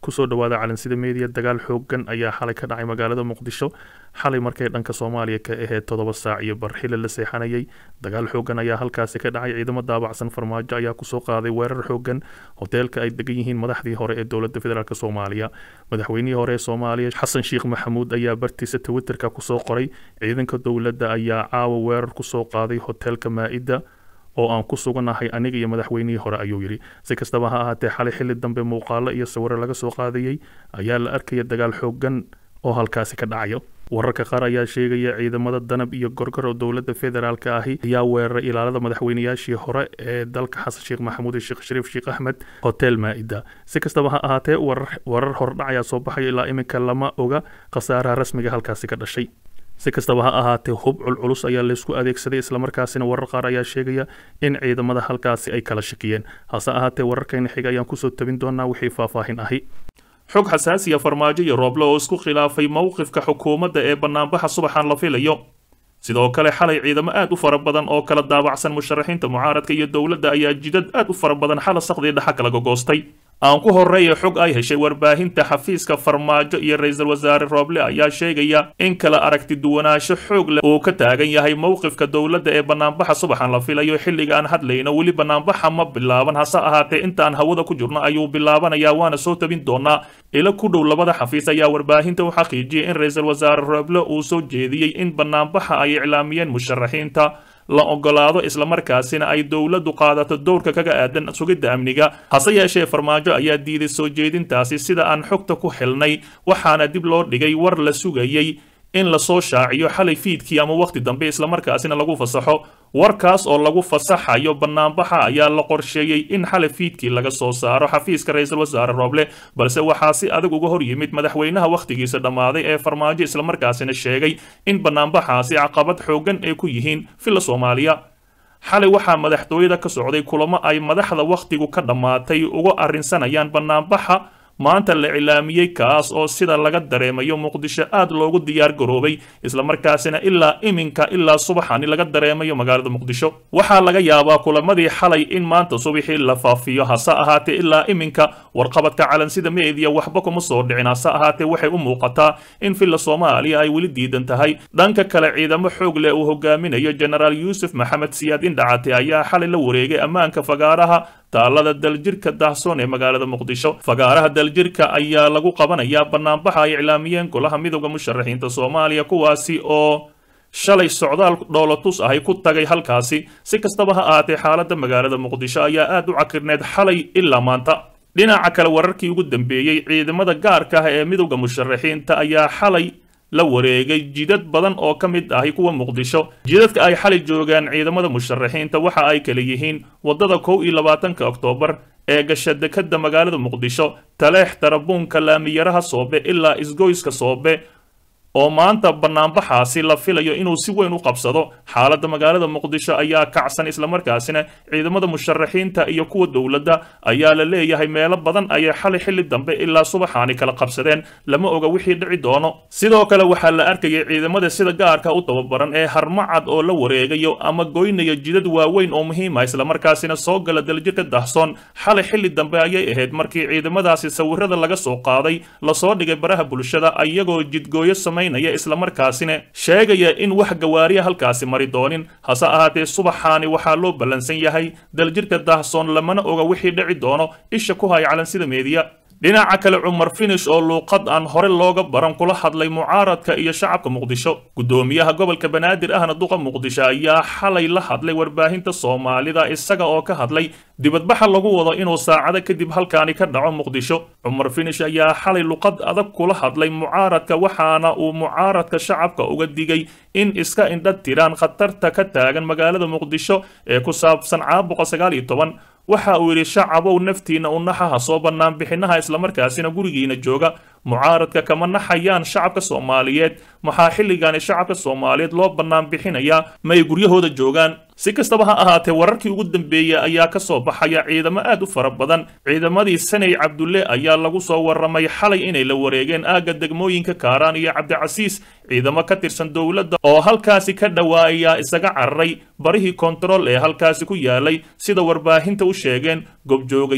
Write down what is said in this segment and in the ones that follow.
kusoo dhawaada calansida meediya dagaal xoogan ayaa xalay ka dhacay magaalada muqdisho xalay markay dhanka soomaaliya ka ahayd toddoba saac iyo barxile la seexanayay dagaal xoogan ayaa halkaasi ka dhacay ciidamo daabacsan farmaajo ayaa kusoo qaaday weerar xoogan hoteelka ay degan yihiin madaxdii hore ee dowladda federaalk soomaaliya madaxweynihii hore ee soomaaliya xasan sheekh maxamuud ayaa bartiisa twitterka kusoo qoray ciidanka dowladda ayaa caawa weerar kusoo qaaday hoteelka maa-ida oo aan ku suganahay aniga iyo madaxweynihii hore ayuu yidhi si kastaba ha ahaatee xalay xilli dambe muuqaalo iyo sawiro laga soo qaadayey ayaa la arkaya dagaal xoogan oo halkaasi ka dhacayo wararka qaar ayaa sheegaya ciidamada danab iyo gorgor oo dowladda federaalk ahi ayaa weeraray ilaalada madaxweynayaashii hore ee dalka xasan sheekh maxamuud iyo sheekh shariif sheekh axmed hotel maa-ida si kastaba ha ahaatee warar hordhac ayaa soo baxayo ilaa iminka lama oga khasaaraha rasmiga halkaasi ka dhashay si kastaba ha ahaatee hub culculus ayaa laysku adeegsaday islamarkaasina warar qaar ayaa sheegaya in ciidamada halkaasi ay kala shakiyeen hase ahaatee wararkayna xiga ayaan kusoo tabin doonaa wixii faahfaahin ahi xog xasaasiya farmaajo iyo rooble oo isku khilaafay mowqifka xukuumadda ee bannaanbaxa subaxan la filayo sidoo kale xalay ciidamo aad u fara badan oo kala daabacsan musharaxiinta mucaaradka iyo dowladda ayaa jidad aad u fara badan xala saqdii dhaxa kala gogoostay aan ku horreeya xog ay heshay warbaahinta xafiiska farmaajo iyo ra-iisul wasaare rooble ayaa sheegaya in kala aragti duwanaansho xoog leh uu ka taagan yahay mowqifka dowladda ee bannaanbaxa subaxan la filayo xilliga aan hadlayno weli bannaanbaxa ma bilaaban hase ahaatee intaan hawada ku jirno ayuu bilaabanayaa waana soo tabin doonaa ila ku dhow labada xafiis ayaa warbaahinta u xaqiijiyay in ra-iisul wasaare rooble uu soo jeediyey in bannaanbaxa ay iclaamiyeen musharaxiinta la ogolaado islamarkaasina ay dowladdu qaadato dowrka kaga aadan sugidda amniga hase yeeshee farmaajo ayaa diiday soo jeedintaasi sida aan xogta ku xilnay waxaana dib loo dhigay war la sugayey in lasoo shaaciyo xalay fiidkii ama wakhti dambe islamarkaasina lagu fasaxo warkaas oo lagu fasaxayo bannaanbaxa ayaa la qorsheeyey in xalay fiidkii laga soo saaro xafiiska ra-iisul wasaare rooble balse waxaa si adag uga hor yimid madaxweynaha wakhtigiisa dhammaaday ee farmaajo islamarkaasina sheegay in bannaanbaxaasi caqabad xoogan ay ku yihiin villa soomaaliya xalay waxaa madaxtooyada ka socday kulamo ay madaxda wakhtigu ka dhammaatay uga arrinsanayaan bannaanbaxa maanta la cilaamiyey kaas oo sida laga dareemayo muqdisho aad loogu diyaar garoobay islamarkaasina ilaa iminka ilaa subaxani laga dareemayo magaalada muqdisho waxaa laga yaabaa kulamadii xalay in maanta subaxii la faafiyo hase ahaatee ilaa iminka warqabadka calansida meediya waxba kuma soo dhicin hase ahaatee waxay u muuqataa in villa soomaaliya ay weli diidan tahay dhanka kale ciidamo xoog leh uu hogaaminayo jenaraal yuusuf maxamed siyaad indhacate ayaa xalay la wareegay ammaanka fagaaraha taalada daljirka daahsoon ee magaalada muqdisho fagaaraha daljirka ayaa lagu qabanayaa bannaanbaxa ay iclaamiyeen golaha midooda musharaxiinta soomaaliya kuwaasi oo shalay socdaal dhoolotus ahay ku tagay halkaasi si kastaba ha ahaatee xaaladda magaalada muqdisho ayaa aad u cakirneed xalay ilaa maanta dhinaca kale wararkii ugu dambeeyey ciidamada gaarka ah ee midooda musharaxiinta ayaa xalay la wareegay jidad badan oo ka mid ahi kuwa muqdisho jidadka ay xalay joogaan ciidamada musharaxiinta waxa ay kala yihiin waddada kow iyo labaatanka oktoobar ee gasha dekadda magaalada muqdisho taleex tarabuunka laamiyaraha soobe ilaa isgoyska soobe oo maanta bannaanbaxaasi la filayo inuu si weyn u qabsado xaaladda magaalada muqdisho ayaa kacsan islamarkaasina ciidamada musharaxiinta iyo kuwa dowladda ayaa la leeyahay meelo badan ayay xalay xilli dambe ilaa subaxaani kala qabsadeen lama oga wixii dhici doono sidoo kale waxaa la arkayay ciidamada sida gaarka u tababaran ee harmacad oo la wareegayo ama goynaya jidad waaweyn oo muhiima islamarkaasina soo gala daljirka dahsoon xalay xilli dambe ayay ahayd markii ciidamadaasi sawirada laga soo qaaday lasoo dhigay baraha bulshada iyagoo jidgooyo samay islamarkaasina sheegaya in wax gawaariya halkaasi mari doonin hase ahaatee subaxaani waxaa loo ballansan yahay daljirka daahsoon lamana oga wixii dhici doono isha ku haya calansida meediya dhinaca kale cumar finish oo luuqad aan hore looga baran kula hadlay mucaaradka iyo shacabka muqdisho guddoomiyaha gobolka banaadir ahna duqa muqdisho ayaa xalay la hadlay warbaahinta soomaalida isaga oo ka hadlay dibadbaxa lagu wado inuu saacado kadib halkaani ka dhaco muqdisho cumar finish ayaa xalay luqad adag kula hadlay mucaaradka waxaana uu mucaaradka shacabka uga digay in iska indha tiraan khatarta ka taagan magaalada muqdisho ee ku saabsan caabuqa sagaal iyo toban waxa uu yidhi shacabow naftiina u naxaha soo bannaan bixinaha islamarkaasina gurigiina jooga mucaaradka kama naxayaan shacabka soomaaliyeed maxaa xilligaani shacabka soomaaliyeed loo bannaan bixinayaa may guryahooda joogaan si kastaba ha ahaatee wararkii ugu dambeeyey ayaa ka soo baxaya ciidamo aad u fara badan ciidamadii saney cabdulle ayaa lagu soo warramay xalay inay la wareegeen aagga degmooyinka kaaraan iyo cabdicasiis ciidamo ka tirsan dowladda oo halkaasi ka dhawaayaa isaga cararay barihii kontarool ee halkaasi ku yaalay sida warbaahinta u sheegeen gobjoogayaal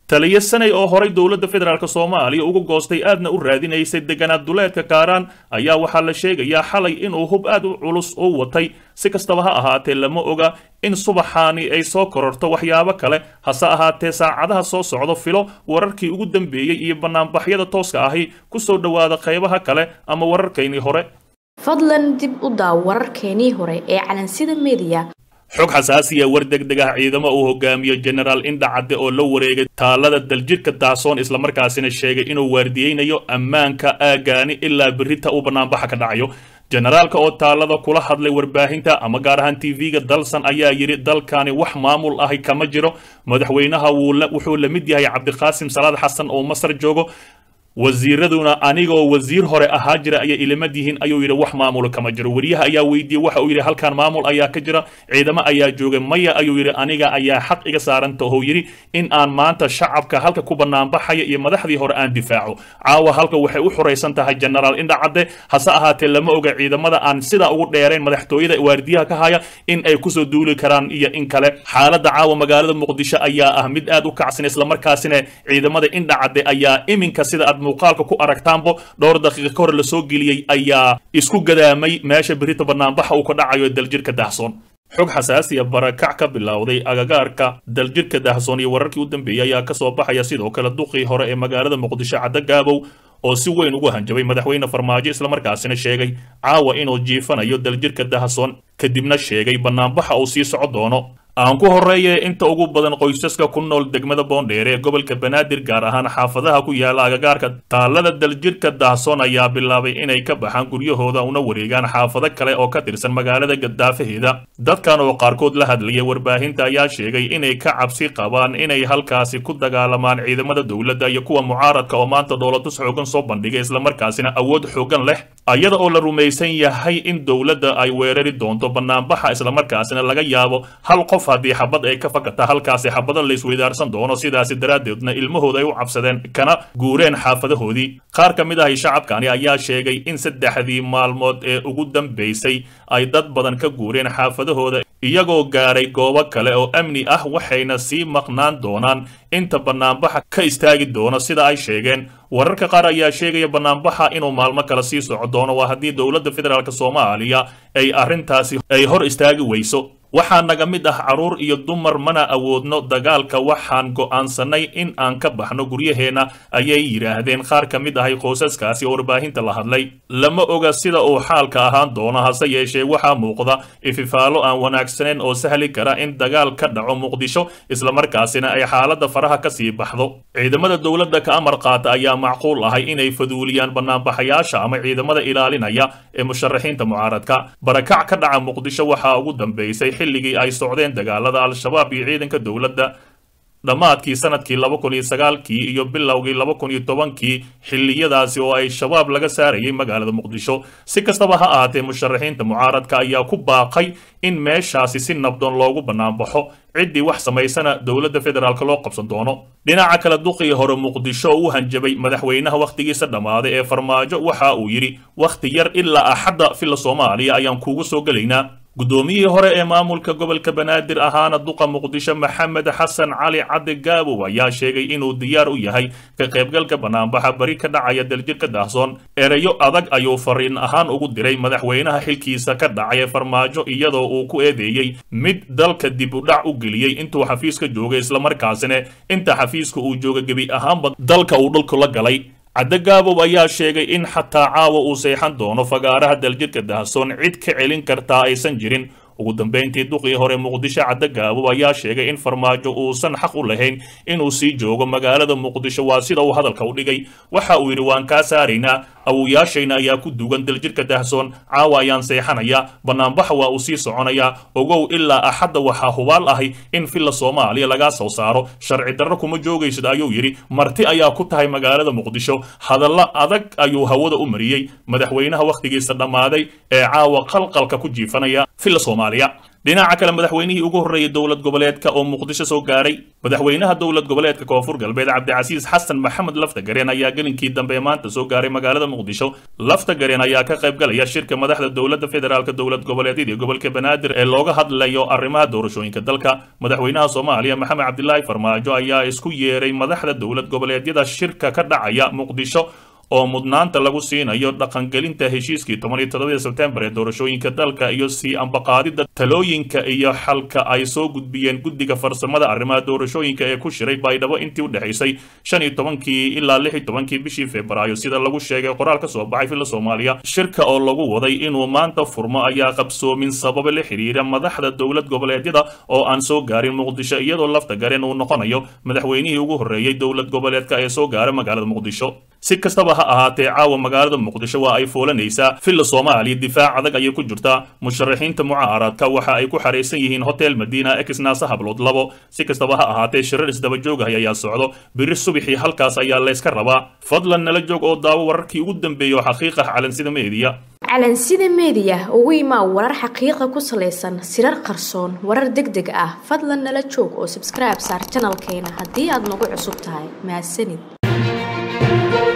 taliyo sanay oo horay dowladda federaalk soomaaliya uga goostay aadna u raadinaysay deganaad duleedka kaaraan ayaa waxaa la sheegayaa xalay inuu hub aad u culus u watay si kastaba ha ahaatee lama oga in subaxaani ay soo kororto waxyaabo kale hase ahaatee saacadaha soo socdo filo wararkii ugu dambeeyey iyo bannaanbaxyada tooska ahi ku soo dhowaada qaybaha kale ama wararkaynii hore fadlan dib u daaw wararkeenii hore ee calansida mediya xog xasaasiya war degdeg ah ciidamo uu hogaamiyo genaraal indha cadde oo la wareegay taalada daljirhka daasoon islamarkaasina sheegay inuu waardiyeynayo ammaanka aagaani ilaa berrita uu bannaanbaxa ka dhacayo generaalka oo taalada kula hadlay warbaahinta ama gaar ahaan tv-ga dalsan ayaa yidhi dalkani wax maamul ahi kama jiro madaxweynaha wuxuu la mid yahay cabdiqaasim salaad xasan oo masar joogo wasiiraduna anigoo wasiir hore ahaa jira ayay ilamad yihiin ayuu yidhi wax maamul kama jiro weriyaha ayaa weydiiyey waxa uu yidhi halkan maamul ayaa ka jira ciidamo ayaa joogay maya ayuu yidhi aniga ayaa xaq iga saaranta oo yidhi in aan maanta shacabka halka ku banaanbaxaya iyo madaxdii hore aan difaaco caawa halka waxay u xuraysan tahay genaraal indha cadde hase ahaatee lama oga ciidamada aan sidaa ugu dheerayn madaxtooyada waardiyaha ka haya in ay kusoo duuli karaan iyo in kale xaaladda caawa magaalada muqdisho ayaa ah mid aad u kacsan islamarkaasina ciidamada indha cadde ayaa iminka sida aad muuqaalka ku aragtaanbo dhowr daqiiqa ka hor la soo geliyey ayaa isku gadaamay meesha berita banaanbaxa uu ka dhacayo daljirka dahsoon xog xasaasiya barakac ka bilowday agagaarka daljirka dahsoon iyo wararkii u dambeeyey ayaa kasoo baxaya sidoo kale duqii hore ee magaalada muqdisho caddo gaabow oo si weyn ugu hanjabay madaxweyne farmaajo islamarkaasina sheegay caawa inuu jiifanayo daljirka dahsoon kadibna sheegay banaanbaxa uu sii soco doono aan ku horreeye inta ugu badan qoysaska ku nool degmada boondheere ee gobolka banaadir gaar ahaan xaafadaha ku yaala agagaarka taalada daljirka dahsoon ayaa bilaabay inay ka baxaan guryahooda una wareegaan xaafado kale oo ka tirsan magaalada gadaafaheeda dadkan oo qaarkood la hadlaya warbaahinta ayaa sheegay inay ka cabsi qabaan inay halkaasi ku dagaalamaan ciidamada dowladda iyo kuwa mucaaradka oo maanta dhoolatus xoogan soo bandhigay islamarkaasina awood xoogan leh iyada oo la rumaysan yahay in dowladda ay weerari doonto banaanbaxa islamarkaasina laga yaabo hal qof haddii xabad ay ka fakata halkaasi xabado la isweydaarsan doono sidaasi daraaddeedna ilmahooda ay u cabsadeen kana guureen xaafadahoodii qaar ka mid ahi shacabkani ayaa sheegay in saddexdii maalmood ee ugu dambaysay ay dad badan ka guureen xaafadahooda iyagoo gaaray goobo kale oo amni ah waxayna sii maqnaan doonaan inta banaanbaxa ka istaagi doono sida ay sheegeen wararka qaar ayaa sheegaya banaanbaxa inuu maalmo kale sii soco doono waa haddii dowladda federaalk soomaaliya ay arrintaasi ay hor istaagi weyso waxaa naga mid ah carruur iyo dumar mana awoodno dagaalka waxaan go'aansanay in aan ka baxno guryaheenna ayay yidhaahdeen qaar ka mid ahay qoysaskaasi oo warbaahinta la hadlay lama oga sida uu xaalka ahaan doono hase yeeshee waxaa muuqda ififaalo aan wanaagsaneyn oo sahli kara in dagaal ka dhaco muqdisho islamarkaasina ay xaaladda faraha ka sii baxdo ciidamada dowladda ka amar qaata ayaa macquul ahay inay faduuliyaan banaanbaxayaasha ama ciidamada ilaalinaya ee musharaxiinta mucaaradka barakac ka dhaca muqdisho waxaa ugu dambeysay xilligii ay socdeen dagaalada al-shabaab iyo ciidanka dowladda dhammaadkii sanadkii laba kun iyo sagaalkii iyo bilowgii laba kun iyo tobankii xilliyadaasi oo ay shabaab laga saarayay magaalada muqdisho si kastaba ha ahaatee musharaxiinta mucaaradka ayaa ku baaqay in meeshaasi si nabdoon loogu banaanbaxo ciddii wax samaysana dowladda federaalk loo qabsan doono dhinaca kale duqii hore muqdisho oo u hanjabay madaxweynaha wakhtigiisa dhammaaday ee farmaajo waxa uu yidhi wakhti yar ilaa axadda filla soomaaliya ayaan kuugu soo gelaynaa guddoomiyihii hore ee maamulka gobolka banaadir ahaana duqa muqdisho maxamed xasan cali cadde gaabow ayaa sheegay inuu diyaar u yahay ka qaybgalka banaanbaxa bari ka dhacaya daljirka daahsoon ereyo adag ayuu fariin ahaan ugu diray madaxweynaha xilkiisa ka dhacay farmaajo iyadoo uu ku eedeeyey mid dalka dib u dhac u geliyey intuu xafiiska joogay islamarkaasina inta xafiiska uu jooga gebi ahaanba dalka uu dhulku la galay cadde gaabow ayaa sheegay in xataa caawa uu seexan doono fagaaraha daljirka dahsoon cid ka celin kartaa aysan jirin ugu dambayntii duqii hore muqdisho cadde gaabow ayaa sheegay in farmaajo uusan xaq u lahayn inuu sii joogo magaalada muqdisho waa sida uu hadalka u dhigay waxa uu yidhi waan kaa saaraynaa awowayaashayna ayaa ku duugan daljirka dahsoon caawa ayaan seexanayaa banaanbaxa waa uu sii soconayaa ogow ilaa axadda waxaa hubaal ahi in filla soomaaliya lagaa soo saaro sharci darro kuma joogaysid ayuu yidhi marti ayaa ku tahay magaalada muqdisho hadallo adag ayuu hawada u mariyey madaxweynaha wakhtigiisa dhammaaday ee caawa qalqalka ku jiifanaya filla soomaaliya dhinaca kale madaxweynihii ugu horreeyey dowlad goboleedka oo muqdisho soo gaaray madaxweynaha dowlad goboleedka koonfur galbeed cabdicasiis xasan maxamed laftagareen ayaa gelinkii dambe maanta soo gaaray magaalada muqdisho laftagareen ayaa ka qayb galaya shirka madaxda dowladda federaalk dowlad goboleedyada iyo gobolka banaadir ee looga hadlayo arrimaha doorashooyinka dalka madaxweynaha soomaaliya maxamed cabdilaahi farmaajo ayaa isku yeeray madaxda dowlad goboleedyada shirka ka dhacaya muqdisho oo mudnaanta lagu siinayo dhaqangelinta heshiiskii toban iyo todobadii sebtembar ee doorashooyinka dalka iyo sii ambaqaadida talooyinka iyo xalka ay soo gudbiyeen guddiga farsamada arrimaha doorashooyinka ee ku shiray baydhabo intii u dhexaysay shan iyo tobankii ilaa lix iyo tobankii bishii febraayo sida lagu sheegay qoraal ka soo baxay filla soomaaliya shirka oo lagu waday inuu maanta furmo ayaa qabsoomin sababa la xiriira madaxda dowlad goboleedyada oo aan soo gaarin muqdisho iyadoo lafta gareen uu noqonayo madaxweynihii ugu horreeyey dowlad goboleedka ee soo gaara magaalada muqdisho si kastaba ha ahaatee caawa magaalada muqdisho waa ay foolanaysaa filla soomaaliya difaac adag ayay ku jirtaa musharaxiinta mucaaradka waxa ay ku xaraysan yihiin hotel madiina exnaasa hablood labo si kastaba ha ahaatee shirar isdaba joogah ayaa socdo biri subixii halkaas ayaa layska rabaa fadlan nala joog oo daawo wararkii ugu dambeeya oo xaqiiqah calansida meediya calansida meediya ugu imaa warar xaqiiqa ku salaysan sirar qarsoon warar deg deg ah fadlan nala joog oo sabskribe saar janalkeena haddii aad nagu cusub tahay mahadsanid